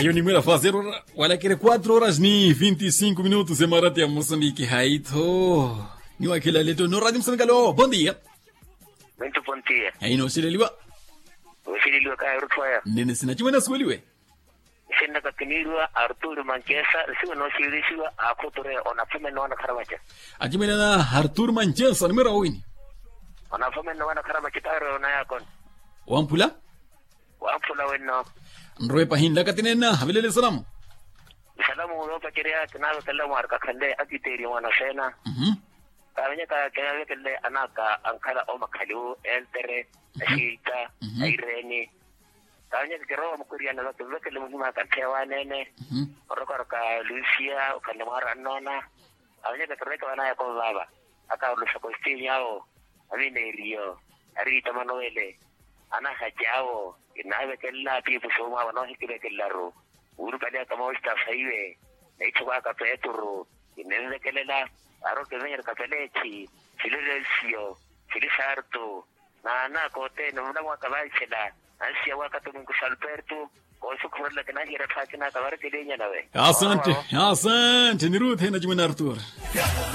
Hiyo ni mwela fazer hora, wala kere 4 horas ni 25 minutos em Marate Moçambique haito. Ni wakila leto no radio Moçambique alo. Bom dia. Muito bom dia. Aí no sileliwa. Usililiwa kaya rutwaya. Nene sina chimena sweliwe. Sinda kakinirwa Arturo Manchesa siwa no silisiwa akutore onafume no wana karamacha. Achimena na Artur Manchesa ni mwera wini. Onafume no wana karamacha taro na yakon. Wampula. Wampula wenno. Nroe pahinda katinena habilele salamu. Salamu ulo pakiria kinaga kalamu arka kande akiteri wana sena. Mhm. Kawanya ka kaya kelle anaka ankara o makalu eltere ashita aireni. Kawanya kero mkuria na watu wekele mhima katewa nene. Mhm. orokor ka Lucia ukanemar anona awanya ka toreka wana ya ko baba aka lu sa kostin yao amine rio ari tamano ele ana hajao inawe kella pi pusoma wana hikile kellaro uru kale kama usta saiwe naichwa ka peturu inenze kelela aro kevenyer ka pelechi silesio silisarto na na kote no mna mwaka baisela ansia wakati mungu salpertu kosu kurla kana hira takina kabar kile nyana we Asante, asante. Ni Ruth na chimena Artur.